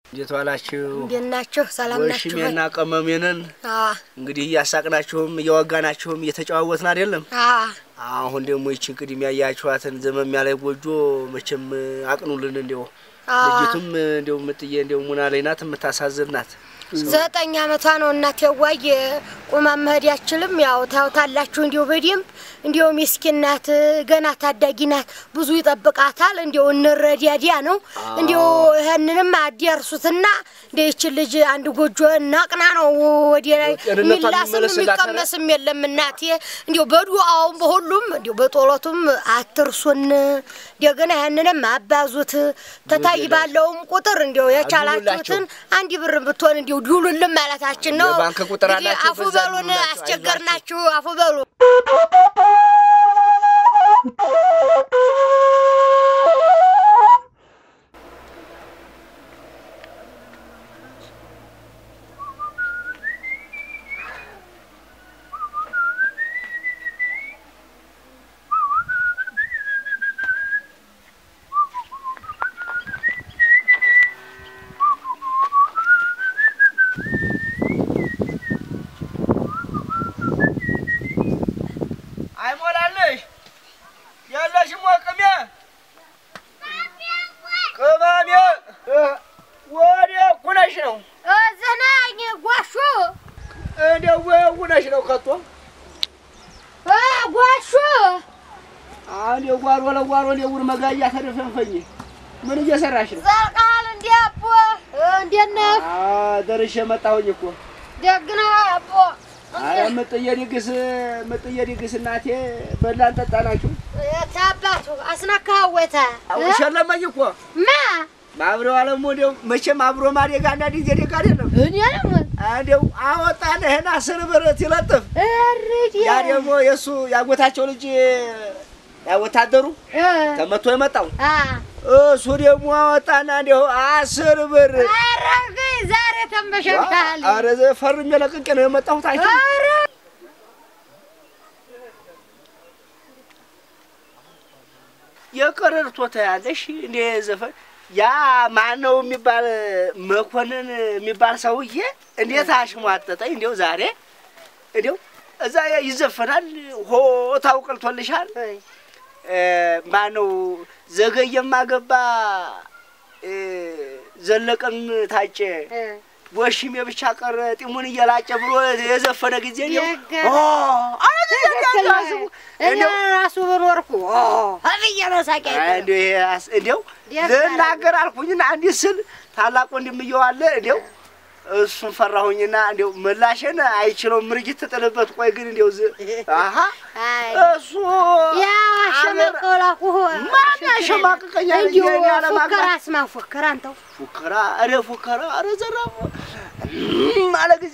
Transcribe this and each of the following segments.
እንዴት ዋላችሁ? እንዴት ናችሁ? ሰላም ናችሁ? ወሽሜና ቀመሜንን አዎ እንግዲህ እያሳቅናችሁም እየወጋናችሁም እየተጨዋወትን አይደለም። አዎ አሁን ደግሞ ይችን ቅድሚያ ያያችኋትን ዘመም ያለ ጎጆ መቼም አቅኑልን። እንዲው አዎ። ልጅቱም እንዲው ምጥዬ እንዲው ሙና ላይ ናት፣ የምታሳዝን ናት። ዘጠኝ አመቷ ነው እናቴ ዋይ ቁማ መሄድ አትችልም። ያው ታውታላችሁ እንዲሁ በደንብ እንዲሁ ምስኪን ናት፣ ገና ታዳጊ ናት። ብዙ ይጠብቃታል። እንዲሁ እንረዳዲያ ነው እንዲሁ ይህንንም አዲያርሱትና እንደ ይችን ልጅ አንድ ጎጆ እናቅና ነው ወዲ ላይ ጤንነቷን የሚላስም የሚመለስላት የሚቀመስም የለም እናቴ። እንዲሁ በዱአውም በሁሉም እንዲሁ በጦሎቱም አትርሱን። እንደገና ይህንንም አባዙት ተታይ ባለውም ቁጥር እንዲሁ የቻላችሁትን አንድ ብር ብትሆን እንዲሁ ዲውሉልን ማለታችን ነው። የባንክ ቁጥር እንግዲህ አላችሁ? አፉ በዛ በሉን፣ ዲውሉላችሁ። አስቸገርናችሁ። አፉ በሉ። አይሞላልሽ ያለሽም ቅሜ ቅመሜ ወደ ኩነሽ ነው ዘናኝ ጓሹ እንደው ኩነሽ ነው ከቶ ጓሹ አንድ ጓሮ ለጓሮ ሌውር መጋያ ተደፈንፈኝ ምን እየሰራሽ ነው? ዘልቃል እንዲ አቦ እንዴት ነህ? አ ደርሼ መጣሁኝ እኮ ደግ ነህ አቦ? አረ ምጥዬ ድግስ ምጥዬ ድግስ እናቴ በላን ጠጣናችሁ የት አባቱ አስነካኸው ወይታ ሸለመኝ እኮ ማ ማብረው አለሙ እንደው መቼም አብሮ ማደግ አንዳንድ ጊዜ ደግ አይደለም እኔ ነው እንደው አወጣንህን አስር ብር ሲለጥፍ እርድ ያ ደግሞ የእሱ ያጎታቸው ልጅ ያ ወታደሩ ተመቶ የመጣው እሱ ደግሞ አወጣና እንዲሁ አስር ብር አረግ ዛሬ ተንበሸብሻል። አረ ፈርሜ ለቅቄ ነው የመጣሁት። አይቼ ኧረ የቀረርቶ ተያለሽ እንደ ዘፈን ያ ማነው የሚባል መኮንን የሚባል ሰውዬ እንዴት አሽሟጠጠኝ። እንዲው ዛሬ እንዲው እዛ ይዘፈናል። ሆ ታውቅልቶልሻል። ማነው ዘገየማ ገባ እ፣ ዘለቀም ታጨ ወሽም የብቻ ቀረ ጢሙን እየላጨ ብሎ የዘፈነ ጊዜ እንዲው የገ- ኦ፣ አረ ጊዜ ያስቡ እኔ ራሱ በኖርኩ ብዬ ነው ሳቄ እንዲው ይሄ አስ- እንዲው ደስ ልናገር አልኩኝና እንዲህ ስል ታላቅ ወንድምየው አለ እንዲው እሱን ፈራሁኝና እንዲው ምላሽን አይችለውም ምርጊት ትጥልበት። ቆይ ግን እንዲው ዝ አሀ አይ እሱ ያ አሸማቀው ላኩህ ማን ያሸማቅቀኛል? እንዲሁ እኔ ያለማግባት- ፉከራ አስማ ፉከራ አንተው ፉከራ አረ ፉከራ አረ ዘራፍ አለ ጊዜ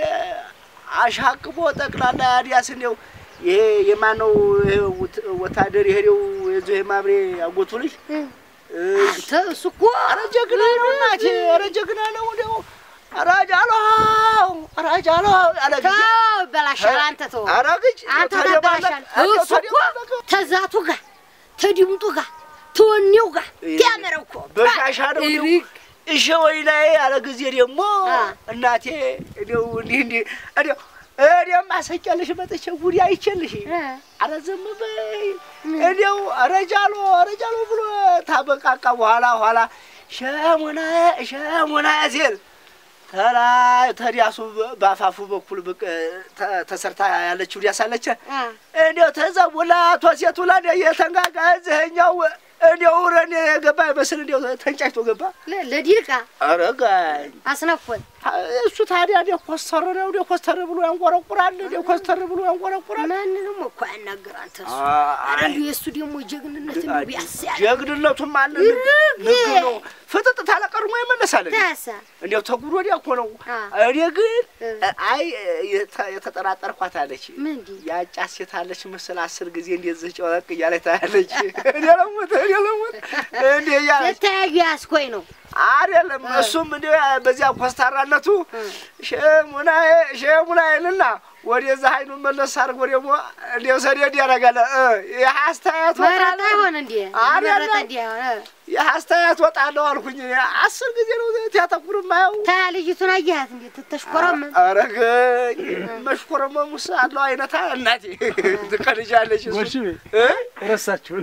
አሻቅቦ ጠቅላላ አዲያስ እንዲው ይሄ የማነው ይሄ ወት- ወታደር የሄደው የዚህ ማብሬ አጎቱ ልጅ አንተ እሱ እኮ አረ ጀግና ነው እናቴ፣ አረ ጀግና ነው እንዲው አረ ጃሎ አረ ጃሎ አለ ጊዜ ተው ይበላሻል። አንተ ተው አረ ግጭ አንተ ተደባለቅ፣ ታበላሻል። እንደው እሱ እኮ ተደባለቅ። ተዛቱ ጋር ተድምጡ ጋር ተወኔው ጋር ያመረው እኮ በሻሻ ነው እንዲው እሪክ እሺ ወይ ላይ ያለ ጊዜ ደግሞ አ። እናቴ እንዲው እንዲህ እንዲህ እንዲው እኔም አሰጫለሽ መጥቼ ጉዲ አይቼልሽ እ። አረ ዝም በይ እንዲው አረ ጃሎ አረ ጃሎ ብሎ ታበቃቃ በኋላ ኋላ ሸሙና ሸሙና ሲል ተላይ ተዲያሱ በአፋፉ በኩል ብቅ ተ- ተሰርታ ያለችው ዲያሳለች አ። እንዲው ተዘቡላ ቶሴቱ ላ የተንጋጋ እዚህኛው እንዲው ረን የገባ ይመስል እንዲው ተንጫጭቶ ገባ። ለ- ለዲልቃ አረጋኝ አስነኮን እሱ ታዲያ እንዲው ኮስተር ነው እንዲው ኮስተር ብሎ ያንቆረቁራል። እንዲው ኮስተር ብሎ ያንቆረቁራል። ማንንም እኮ ያናገር አንተ እሱ ኧረ እንዲሁ የእሱ ደግሞ ጀግንነት እንዲሁ ቢያስ ያለ ጀግንነቱም አለ ይርግ! ንግ ነው ፍጥጥ ታለ ቀድሞ ይመለሳል። ታሳ እንዲያው ተጉሮ ወዲያ እኮ ነው። አ። እኔ ግን እ። አይ የተ- የተጠራጠርኳት አለች ምንድን ያጫት ሴት አለች ምስል አስር ጊዜ እንደዚህ ጨወቅ እያለች ታያለች። እኔ ለሞት እኔ ለሞት እንዴ እያለች ተተያዩ ያስኮኝ ነው አይደለም እሱም እንዲ በዚያ ኮስታራነቱ ሸሙናዬ ሸሙናዬንና ወደዛ አይኑን መለስ አድርጎ ደግሞ እንዲያው ሰደድ ያደርጋል። እ ይህ አስተያየት መረጣ ወጣለሁ ይሆን እንዴ? አይደለም። መረጣ እንዴ? ይህ አስተያየት ወጣለሁ አልኩኝ። እኔ አስር ጊዜ ነው ያተኩር ማየው ታ ልጅቱን አየሃት እንዴ? ትተሽኮረም አረገኝ መሽኮረመሙስ አለው አይነታ እናቴ ትቀልጃለች። እሱ ጎሽ እ? ረሳችሁን።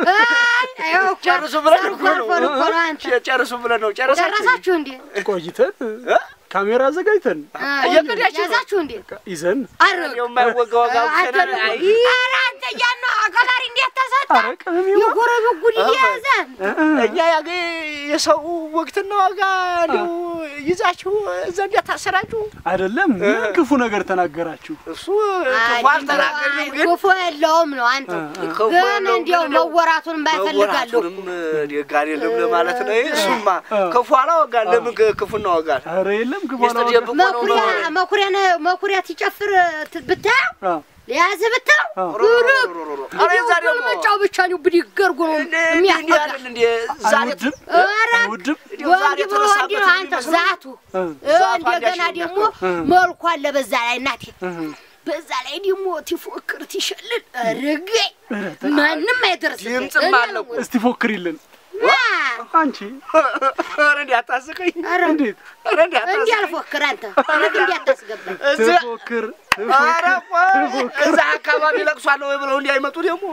ጨርሱ ብለን እኮ ነው እኮ ነው አንተ ጨርሱ ብለን ነው ጨረሳችሁ ጨረሳችሁ እንዴ? ቆይተን እ? ካሜራ አዘጋጅተን እየቀዳችሁ ነው? ያዛችሁ እንዴ? ይዘን አረግ የማይወጋ ወጋ አንተ አይ ኧረ አንተ እያና አቀላሪ እንዴት ተሰጣ? አረ ቅመሜ የጎረቤት ጉድ እየያዘን እኛ ያገ የሰው ወቅትና ዋጋ እንዲሁ ይዛችሁ ዘንድ ያታሰራችሁ አይደለም ምን ክፉ ነገር ተናገራችሁ? እሱ ክፉ አልተናገርንም፣ ግን ክፉ የለውም ነው አንተ ክፉ ግን የለውም፣ እንዲያው ግን እንዲያው መወራቱን ባይፈልጋለሁ መወራቱንም ደግ አይደለም ለማለት ነው። እሱማ ክፉ አላወጋን። ለምን ክፉ እናወጋን? አረ የለም ክፉ ሚስጥር አላወራም። ደብቆ ነው መኩሪያ ነው። መኩሪያ መኩሪያ ትጨፍር ት- ብታየው አዎ ለያዝ ብታየው አዎ። ኧረ የዛ ደግሞ መጫው ብቻ ነው ብድግ አድርጎ ነው እንደ እንዲህ የሚያስበላ አይደል እንደ ዛሬ አይወድም ኧረ አይወድም። እንዲያው ዛሬ ወንድ ብሎ ወንድ ነው አንተ የተነሳበት ዛቱ እ ዛቱ እንደገና አንዳች ደግሞ የሚያውቀው። መልኩ አለ በዛ ላይ እናቴ እ በዛ ላይ ደግሞ ትፎክር ትሸልል ርገኝ ማንም አይደርስም ድምፅም አለው። እስቲ ፎክሪልን አንቺ ኧረ እንዲህ አታስቀኝ። ኧረ እንዴት ኧረ እንዲህ እንዲህ አታስቀኝ። አልፎክር አንተ ልክ እንዲህ አታስገባኝ እዚህ ትፎክር ኧረ ቆይ እዛ አካባቢ ለቅሶ አለ ወይ ብለው እንዲህ አይመጡ ደግሞ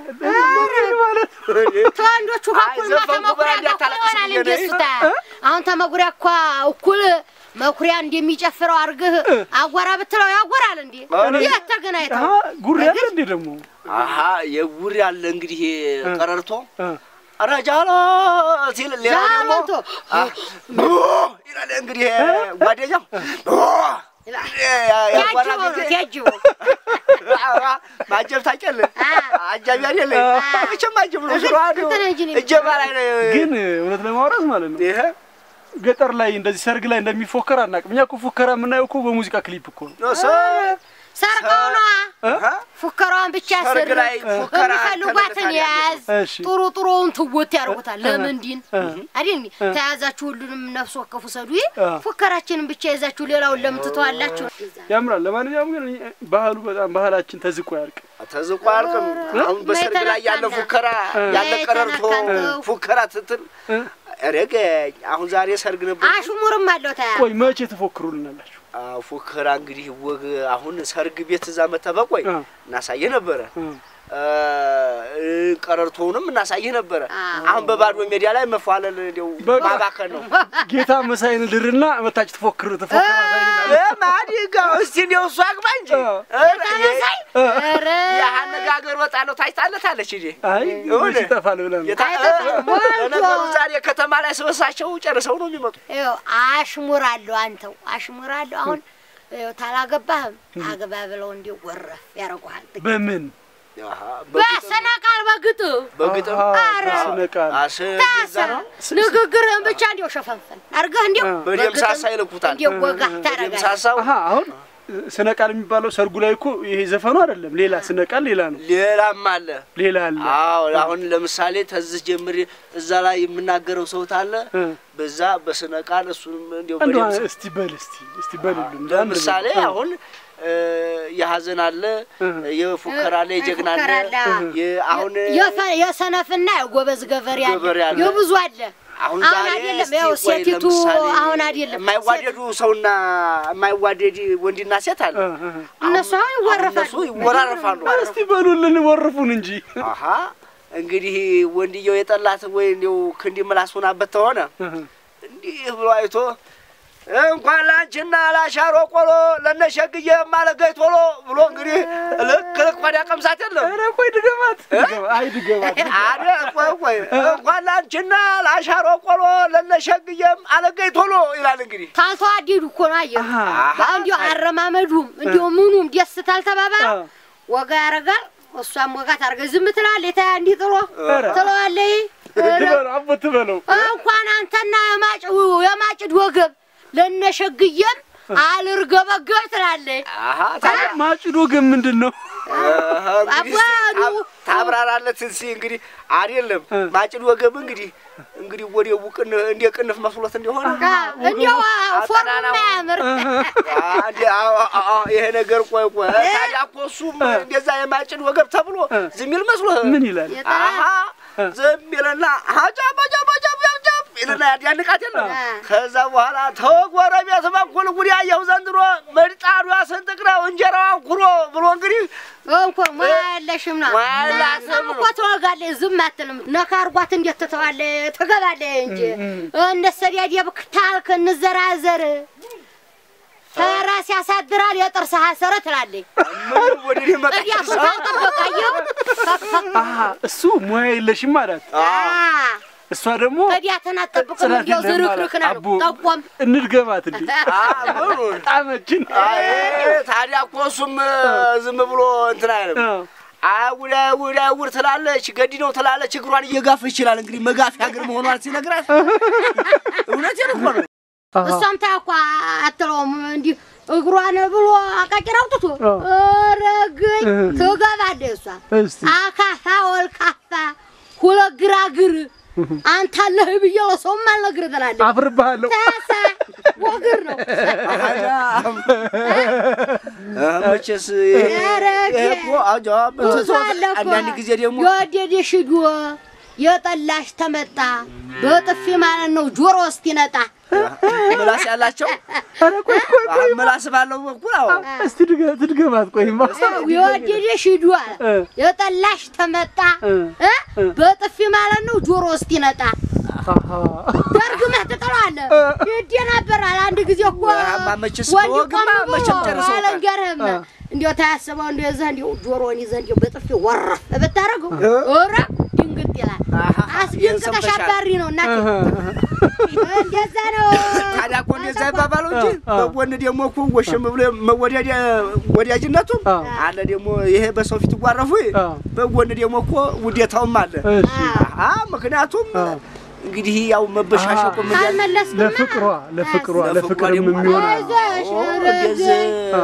ማለት ተወንዶቹ አይ እኩል ዘፈንኩ ተመኩሪያ ብላ ጋር እኮ እንዳታለቅስ ይሆናል ብዬ እንደ ነው። እሱታ አሁን ተመኩሪያ እኮ እኩል መኩሪያ እንደሚጨፍረው አድርገህ አጓራ ብትለው ያጎራል እንዴ የት ተገናኝተው ጉሪ አለ እንዴ ደግሞ አሀ የጉሪ አለ እንግዲህ ቀረርቶ እ ረጃሎ ሲል ሌላ ደግሞ ዛመቶ ቡ ይላል እንግዲህ ጓደኛው ቡ ይላል። ያጓራ ያጅበው ነው ጊዜ ያጅበው ኧረ ማጀብ ታውቂያለሽ? አጃቢ አይደለ? መቼም ማጀብ ነው ስራ ነው። እንትን እንጂ ነው እጀባ ላይ ነው። ግን እውነት ለማውራት ማለት ነው ይሄ ገጠር ላይ እንደዚህ ሰርግ ላይ እንደሚፎከር አናውቅም። እኛ እኮ ፉከራ የምናየው እኮ በሙዚቃ ክሊፕ እኮ ነው። ነው ሰ- ሰርቀው ነዋ አሀ። ፉከራዋን ብቻ ሰርግ ስር ላይ ፉከራ የሚፈልጓትን ተመልካች የያዝ እሺ ጥሩ ጥሩውን ትወት ያደርጉታል። ለምን ዲን እ አይደል ተያዛችሁ ሁሉንም ነፍስ ወከፉ ሰዱ አ። ፉከራችንን ብቻ ይዛችሁ ሌላውን ለምን ትተዋላችሁ? ያምራል። ለማንኛውም ግን ባህሉ በጣም ባህላችን ተዝቆ ያርቅ። ተዝቆ አያልቅም። አሁን በሰርግ ላይ ያለ የተነካና ፉከራ ያለ ቀረርቶ የተነካንተው ፉከራ ስትል እ ረገኝ አሁን ዛሬ ሰርግ ነበር። አሽሙርም አለው ታያ ቆይ መቼ ትፎክሩልናላችሁ? አዎ፣ ፉከራ እንግዲህ ወግ አሁን ሰርግ ቤት እዛ መተበቆይ እ እናሳየ ነበረ። እ እ፣ ቀረርቶውንም እናሳይህ ነበረ። አዎ። አሁን በባዶ ሜዳ ላይ መፏለል እንዲያው በቃ። ማባከን ነው። ጌታ መሳይን ድርና መታች ትፎክር ትፎክር ማዲጋው እስቲ እንዲያው እሱ አግባ እንጂ እ። ኧረ፣ ተመሳይ ኧረ የአነጋገር ወጣለሁ ታይታለታለች እንጂ አይ ይሁን። መች ይጠፋል ብለን ነው። የታ- አይጠፋም። ሞልቶ። ለነገሩ ዛሬ ከተማ ላይ ስበሳቸው ጨርሰው ነው የሚመጡ። ይኸው አሽሙር አለው አንተው አሽሙር አለው። አሁን ይኸው ታላገባህም አግባ ብለው እንዲሁ ወረፍ ያደርጉሃል። በምን አሃ፣ በግጥም በሰና ቃል በግጥ በግጥም አሃ፣ ኧረ። በስነ ቃል አስ ታሰ ንግግርህን ብቻ እንዲው ሸፈንፈን አድርገህ እንዲው አ። በደምሳሳ ይልኩታል። እንዲው ወጋ ታረጋለህ። ደምሳሳው አሀ አሁን ስነ ቃል የሚባለው ሰርጉ ላይ እኮ ይሄ ዘፈኑ አይደለም፣ ሌላ ስነ ቃል ሌላ ነው፣ ሌላም አለ። ሌላ አለ። አዎ አሁን ለምሳሌ ተዝህ ጀምሬ እዛ ላይ የምናገረው ሰው ታለ እ በዛ በስነ ቃል እሱንም እንዲያው እንደው በደምብ እስቲ በል እስቲ እስቲ በልልን እንደ አንድ ለምሳሌ በል። አሁን እ፣ የሀዘን አለ፣ እ። የፉከራ አለ፣ የጀግና አለ። ፉከራ አለ። የ- አሁን የፈ- የሰነፍና የጎበዝ ገበሬ አለ፣ ገበሬ አለ። የብዙ አለ። አሁን አሁን ዛሬ አይደለም እስቲ ያው ቆይ ሴቲቱ ለምሳሌ አሁን አይደለም የማይዋደዱ ሰውና የማይዋደድ ወንድና ሴት አለ። እ እ እ። እነሱ አሁን ይወረፋሉ። እነሱ ይወራረፋሉ። እስቲ በሉልን ወርፉን እንጂ አሀ እንግዲህ ወንድየው የጠላት ወይ እንዲው ክንዲ ምላስ ሆናበት ተሆነ እ እ። እንዲህ ብሎ አይቶ እንኳን ላንቺና ላሻሮ ቆሎ ለነሸግዬ ማለገይ ቶሎ ብሎ እንግዲህ ልክ ልክ ወዲያ ቀምሳት የለም ኧረ ቆይ ድገማት ድገማ- አይ ድገማት አደ ቆይ ቆይ እንኳን ላንቺና ላሻሮ ቆሎ ለነሸግዬም አለገይ ቶሎ ይላል እንግዲህ ታልተዋደዱ እኮ ነው አየሁ። አሃ። እንዲሁ አረማመዱም እንዲሁ ምኑም ደስ ታልተባባል አ። ወጋ ያደርጋል። እሷም ወጋ ታደርገ ዝም ትላለች። ታ እንዲህ ጥሎ ኧረ። ትለዋለች። ትበለው አቦ ትበለው እንኳን አንተና የማጭ የማጭድ ወገብ ለነሸግየም አልርገበገብ ትላለች። አሀ ማጭዶ ግን ምንድን ነው? እንግዲህ አባሉ። ታብ- ታብራራለት እስኪ እንግዲህ አይደለም ማጭድ ወገብ እንግዲህ እንግዲህ ወደ ውቅን እንደ ቅንፍ መስሎት እንደሆነ እንዲያው ፎርሙ የማያምር አንዴ አዎ፣ አዎ፣ አዎ፣ ይሄ ነገር ቆይ ቆይ ታዲያ እኮ እሱም እንደዛ የማጭድ ወገብ ተብሎ ዝም ይል መስሎህ ምን ይላል? አሀ ዝም ይልና ሀጃብ ሀጃብ ሀጃብ ሀጃብ ይልና ያዳንቃት የለም አ። ከዛ በኋላ ተጎረቤት በኩል ጉድ ያየሁ ዘንድሮ ምጣዷ ስንጥቅ ነው እንጀራዋ ኩሮ ብሎ እንግዲህ እንኮ ሙያ የለሽም ነው ሙያ የላትም እናንተም እኮ ትወጋለች፣ ዝም አትልም። ነካ አርጓት እንዴት ትተዋለች? ትገባለች እንጂ እንደ ሰዲያዲያ ብክታልክ እንዘራዘር ተራስ ያሳድራል የጥርስ ሀሰረ ትላለች። ምን ወደ እኔ መጣች ጥያቱን ታጠበቃየው አሀ እሱ ሙያ የለሽም ማለት እሷ ደግሞ ጥያትን አጠብቅም ጽናት እንዲያው የለም ዝርክርክ ማለት ነው አቦ ጠቆም እንድገባት እንዴ ምኑን ጣመችን አይ ታዲያ እኮ እሱም ዝም ብሎ እንትን አይልም አጉዳ አጉዳ አጉድ ትላለች፣ ገዲ ነው ትላለች። እግሯን እየጋፍ ይችላል እንግዲህ መጋፊያ እግር መሆኗን ሲነግራት እውነቴን እኮ ነው። እሷም ታኳ አትለውም እንዲህ እግሯን ብሎ አቃቂር አውጥቶ አ። ረግኝ ትገባለች እሷ እስቲ አካፋ ወልካፋ ሁለት ግራግር አንተ አለህ ብዬ ለሰውም አልነግርህ ትላለች። አፍርብሃለሁ ታሳ ወግር ነው መቼስ ኧረ ይሄ እኮ አጃብ እሱ አለ እኮ አንዳንድ ጊዜ ደግሞ የወደደሽ ሂዶ የጠላሽ ተመጣ በጥፊ ማለት ነው ጆሮ ውስጥ ይነጣ ምላስ ያላቸው ኧረ ቆይ ቆይ ቆይ ምላስ ባለው በኩል አዎ እስቲ ድገ- ትድገማት ቆይማ የወደደሽ ሂዶ አለ እ። የጠላሽ ተመጣ እ። እ? በጥፊ ማለት ነው ጆሮ ውስጥ ይነጣ አሀ ደርግመህ ትጥለዋለህ። ይደናበራል። አንድ ጊዜ እኮ አማ መቼስ ወንድ በወግማ ቆም ብሎ መቼም ጨርሰውታል። አልንገርህም። አ። እንዲያው ታያስበው እንዲያው እዛ እንዲያው ጆሮን ይዘህ እንዲያው በጥፊ ወረፍ ብታደርገው ኧረ ድንግጥ ይላል። አሃ፣ ይህን አስደንግጠሽ ሰምተሻል። አባሪ ነው እናቴ። እንደዛ ነው። ታዲያ እኮ እንደዛ ይባባለው እንጂ አ። በጎን ደግሞ እኮ ወሸም ብሎ መወዳጃ ወዳጅነቱም አ። አለ ደግሞ ይሄ በሰው ፊት ጓረፉ አ። በጎን ደግሞ እኮ ውዴታውም አለ። እሺ አ ምክንያቱም አ። እንግዲህ ያው መበሻሸቁ ምን ያለ ካልመለስክማ ለፍቅሯ ለፍቅሯ ለፍቅሯ ለፍቅርም ደግሞ የሚሆን አይዞሽ፣ ኧረ እንደዚህ አ።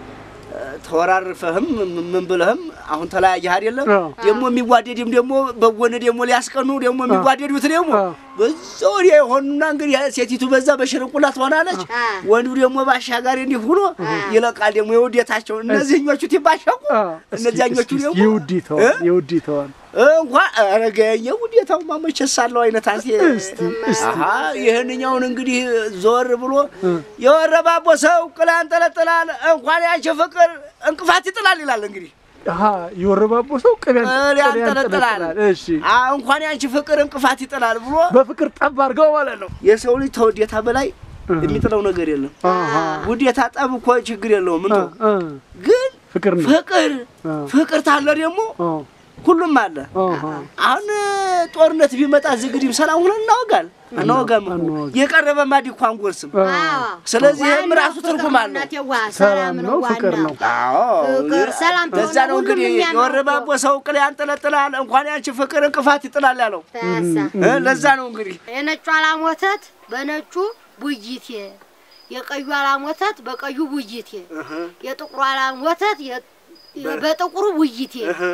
ተወራርፈህም ምን ብለህም አሁን ተለያየህ አይደለም አ። ደግሞ የሚዋደድም ደግሞ በጎን ደግሞ ሊያስቀኑ ደግሞ የሚዋደዱት ደግሞ አ። በዛ ወዲያ የሆኑና እንግዲህ ሴቲቱ በዛ በሽርንቁላ ትሆናለች አ። ወንዱ ደግሞ ባሻጋሪ እንዲህ ሆኖ ይለቃል ደግሞ የውዴታቸው እነዚህኞቹ ትባሸቁ አ፣ እስኪ- እነዚያኞቹ እስኪ- እስኪ ደግሞ የውዲተዋን እ? የውዲተዋን እንኳን አረገ የውዴታው ማመቸስ አለው አይነት አንሴ እስቲ እስቲ አሀ ይህንኛውን እንግዲህ ዞር ብሎ የወረባቦ ሰው ቅላ ያንጠለጥላል እንኳን ያንቺ ፍቅር እንቅፋት ይጥላል ይላል። እንግዲህ አሀ የወረባቦ ሰው ቅቤ ቅል ያንጠለጥላል እሺ አ እንኳን ያንቺ ፍቅር እንቅፋት ይጥላል ብሎ በፍቅር ጠብ አድርገው ማለት ነው የሰው ልጅ ተውዴታ በላይ የሚጥለው ነገር የለም። አሀ ውዴታ ጠብ እኮ ችግር የለውም እንቶ እ፣ ግን ፍቅር ነው ፍቅር አ፣ ፍቅር ታለ ደግሞ አ፣ ሁሉም አለ። አሀ አሁን ጦርነት ቢመጣ ዝግዲም ሰላም ሆነን እናወጋል እናወጋም እኮ እናወጋ። የቀረበ ማዲ እኮ አንጎርስም። አ፣ አዎ። ስለዚህ ይህም ዋናው ራሱ ፍቅር ትርጉም ነው አለው። እናቴ ዋ፣ ሰላም ነው ፍቅር ዋናው። ነው አዎ ፍቅር ሰላም ለዛ ከሆነ ነው ሁሉም እንግዲህ የሚያምረው የወረባቦ ሰው ቅል ያንጠለጥላል እንኳን ያንቺ ፍቅር እንቅፋት ይጥላል ያለው ታሳ እ፣ ለዛ ነው እንግዲህ የነጩ አላም ወተት በነጩ ቡይቴ፣ የቀዩ አላም ወተት በቀዩ ቡይቴ፣ የጥቁሩ አላም ወተት የ- በጥቁሩ ቡይቴ።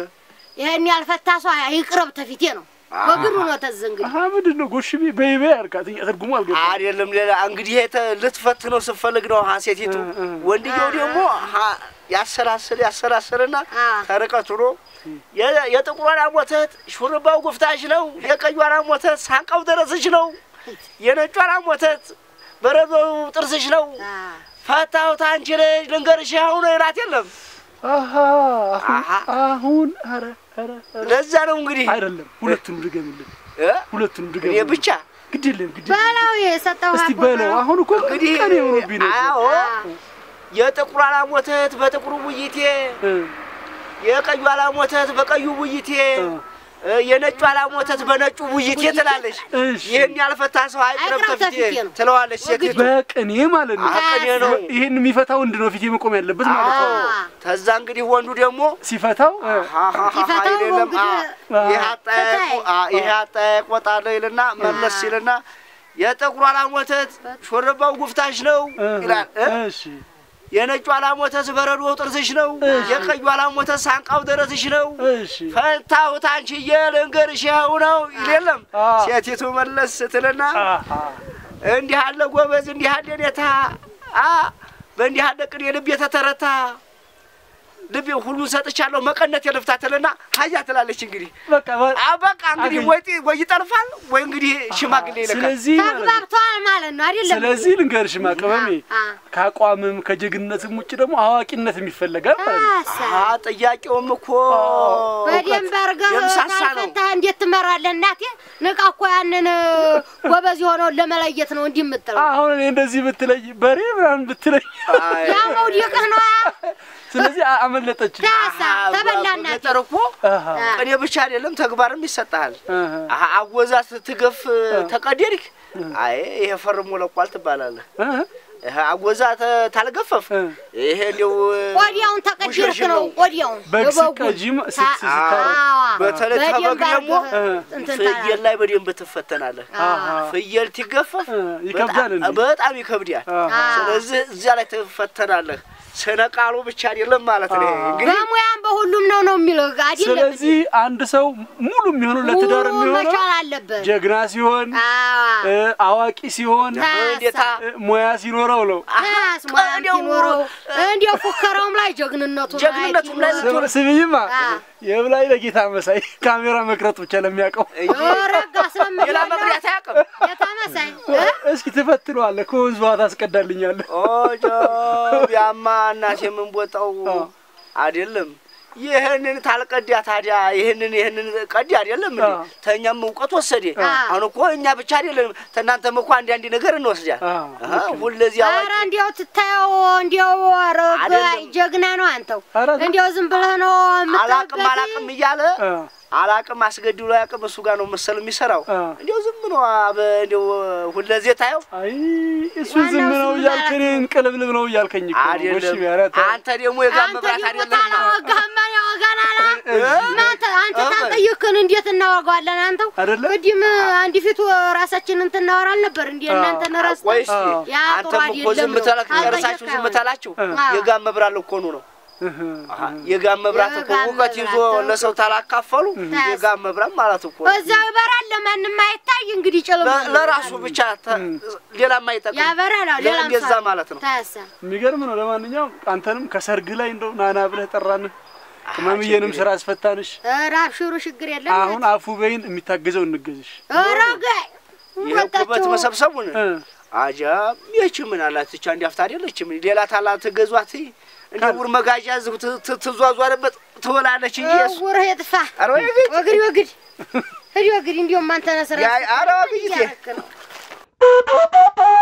ይሄን ያልፈታ ሰው ይቅረብ ተፊቴ ነው። በግሩ ነው ተዝ እንግዲህ አሀ ምንድን ነው ጎሽቤ በይቤ ያርካት እኛ ትርጉሙ አልገባ አይደለም ሌላ እንግዲህ የተ- ልትፈትነው ስትፈልግ ነው ሀ ሴቲቱ እ፣ እ። ወንድየው ደግሞ ሀ ያሰላስል ያሰላስልና አ። ተርቀት ሆኖ የ- የጥቁሩ አላም ወተት ሹርባው ጉፍታሽ ነው፣ የቀዩ አላም ወተት ሳንቃው ደረስሽ ነው፣ የነጩ አላም ወተት በረዶው ጥርስሽ ነው። አ፣ ፈታሁት አንቺ ልጅ ልንገርሽ አሁን ይላት የለም አሀ አሁን አሁን ኧረ ኧረ ኧረ ለዛ ነው እንግዲህ አይደለም ሁለቱንም ድገምልን እ? ሁለቱንም እኔ ድገምልን ብቻ ግድ የለም ግድ የለም በለው የሰጠው እስቲ በለው አሁን እኮ እንግዲህ ቀኔ ሆኖብኝ ነው አዎ የጥቁሩ አላም ወተት በጥቁሩ ቡይቴ እ፣ የቀዩ አላም ወተት በቀዩ ቡይቴ እ። እ፣ የነጩ አላም ወተት በነጩ ቡይቴ ትላለች። እሺ ይህን ያልፈታ ሰው አይቅረብ አይቅረብ ተፊቴ ተፊቴ ነው። ትለዋለች ሴቲቱ። በቅኔ ማለት ነው አቅኔ ነው። ይሄን የሚፈታ ወንድ ነው ፊቴ መቆም ያለበት ማለት ነው አዎ። ተዛ እንግዲህ ወንዱ ደግሞ ሲፈታው እ፣ ሃሃሃ ሲፈታው ይልም አ፣ እንግዲህ ይህ አጠያየቁ ፈታይ። አ፣ ይህ አጠያየቅ ወጣለሁ ይልና መለስ ይልና የጥቁሩ አላም ወተት ሾርባው ጉፍታሽ ነው እ፣ ይላል እ? እሺ የነጩ አላም ወተት በረዶው ጥርስሽ ነው። የቀዩ አላም ወተት ሳንቃው ደረትሽ ነው። እሺ ፈታሁት አንቺዬ ልንገርሽ ይኸው ነው ይል የለም አ። ሴቲቱ መለስ ስትልና አሀ እንዲህ አለ ጎበዝ፣ እንዲህ አለ ኔታ አ በእንዲህ አለ ቅኔ ልብ የተተረታ ልቤ ሁሉን ሰጥቻለሁ መቀነት የልፍታትልና ሀያ ትላለች። እንግዲህ በቃ በ- አ በቃ እንግዲህ አገኘ- ወይ ጢ- ወይ ይጠልፋል ወይ እንግዲህ ሽማግሌ ይልካል። ስለዚህ ማለት ነው። ተግባብተዋል ማለት ነው አይደለም? ስለዚህ ልንገርሽማ ቅመሜ አ- ከአቋምም ከጀግንነትም ውጭ ደግሞ አዋቂነትም ይፈልጋል ማለት ነው። አሳ አ ጥያቄውም እኮ በደንብ አድርገህ የምሳሳ ነው። ካልፈታህ እንዴት ትመራለህ? እናቴ ንቃ እኮ ያንን ጎበዝ የሆነውን ለመለየት ነው እንዲህ የምጥለው። አሁን እኔ እንደዚህ ብትለይ በሬ ምናምን ብትለይ አይ፣ ያ መውደቅህ ነው። ስለዚህ አ- አመለጠች። ታሳ አሀ፣ ተበላ እናቴ። በገጠር እኮ አሃ፣ ቅኔ ብቻ አይደለም ተግባርም ይሰጥሃል። አሃ፣ አሀ፣ አወዛ ስትገፍ ተቀደድክ፣ አይ ይሄ ፈርሞ ለቋል ትባላለህ። አሃ፣ ይሄ አወዛ ተ- ታልገፈፍ እ። ይሄ እንደው ወዲያውን ተቀድርክ ውሽርሽር ነው ነው። ወዲያውን በግ የበጉን። ስትቀጂም ታ- ስት- ስታረግ አዋ፣ በተለይ በደንብ ተበግ ደግሞ አድርገህ እንትን ፍየል ታላለህ። ላይ በደንብ ትፈተናለህ። አሃ፣ ፍየል ትገፈፍ እ፣ ይከብዳል እንዴ? በጣም- በጣም ይከብዳል። አሃ። ስለዚህ እዚያ ላይ ትፈተናለህ። ስነ ቃሉ ብቻ አይደለም ማለት ነው። አሃ። እንግዲህ በሙያም በሁሉም ነው ነው የሚለው አይደለም። ስለዚህ አንድ ሰው ሙሉ የሚሆነው ለትዳር ሙሉ የሚሆነው መቻል አለበት። ጀግና ሲሆን አዋ እ፣ አዋቂ ሲሆን እንዴታ እ፣ ሙያ ሲኖረው ነው። ታስ ሙያ እንዲያው- ሲኖረው እንዲያው ፉከራውም ላይ ጀግንነቱ ጀግንነቱም ላይ ስም- ስምኝማ አ። የብላይ ለጌታ መሳይ ካሜራ መቅረጥ ብቻ ለሚያውቀው ረጋ ሌላ ስለምትለው መብሪያት አያውቅም። የተመሳይ እስኪ ትፈትነዋለህ። ከወንዝ ውሃ ታስቀዳልኛለህ። ኦጆ ቢያማ እናቴ የምንቦጣው አዎ። አይደለም። ይህንን ታልቀዳ ታዲያ ይህንን ይህንን ቀዲ አይደለም እንዴ? አዎ። ተኛም እውቀት ወሰደ። አዎ። አሁን እኮ እኛ ብቻ አይደለም ተናንተም እኮ አንድ አንድ ነገር እንወስዳል። አዎ፣ አሃ ሁለዚህ አዋቂ ኧረ እንዲያው ትታየው እንዲያው ረጋ አይደለም። ጀግና ነው አንተው ኧረ እንዲያው ዝም ብለህ ነው አላቅም የምትልበት አላቅም እያለ አ፣ አላቅም አስገድሎ አያቅም እሱ ጋር ነው መሰል የሚሰራው። አ። እንዲያው ዝም ነው አበ እንዲያው ሁለዚህ ታየው አይ እሱ ዋናው ዝም እሱ ነው ምን እያልክ ማለት እኔን ቅልብልብ ነው እያልከኝ እኮ ነው። አይደለም። እሺ፣ ኧረ ተው። አንተ ደግሞ የጋር አንተ መብራት ደግሞ አይደለም ታላወጋህማ ያወጋናላ እናንተ አንተ ታልጠየቅን እንዴት እናወጋዋለን? አንተው አይደለ? ቅድም አንድ ፊቱ ራሳችንን እናወራ አልነበር እንዴ? እናንተን ረስተን ቆይ እስኪ አዎ። ያ ጥሩ አንተም እኮ ዝም አይደለም ተላክ ነው። ጨርሳችሁ ዝም አልጠየቅህ ተላችሁ አዎ። የጋር መብራት ልኮኑ ነው እህ፣ የጋን መብራት እኮ የጋን እውቀት ይዞ መብራት ለሰው ታላካፈሉ ታስ- የጋን መብራት ማለት እኮ ነው። እዛው ይበራል፣ ለማንም አይታይ። እንግዲህ ጭልም ለ- ለራሱ ብቻ ተ- ሌላም አይጠቅም። ያበራል። አዎ፣ ሌላም እንደዛ ሰው ማለት ነው። ታሳ የሚገርም ነው። ለማንኛውም አንተንም ከሰርግ ላይ እንደው ናና ብለህ ጠራንህ። ቅመምዬንም ስራ አስፈታንሽ። ኧረ አብሽሩ ችግር የለም። አሁን አፉ በይን የሚታገዘው እንገዝሽ። ኧረ ጋይ ይሄ ኩበት መሰብሰቡን እ፣ አጃ ይህች ምን አላት ብቻ እንዲያፍታ አይደለችም። ሌላ ታላ ትገዟት እንደ ውር መጋዣ እዚሁ ት- ት- ትዟዟርበት ትውላለች እንጂ እሱ ጉርህ የጥፋ ኧረ ወይ ግድ ወግድ ወግድ ሂድ ወግድ። እንዲሁም አንተ ነህ ስራ ያ- ኧረ ወግድ እያደረክ ነው።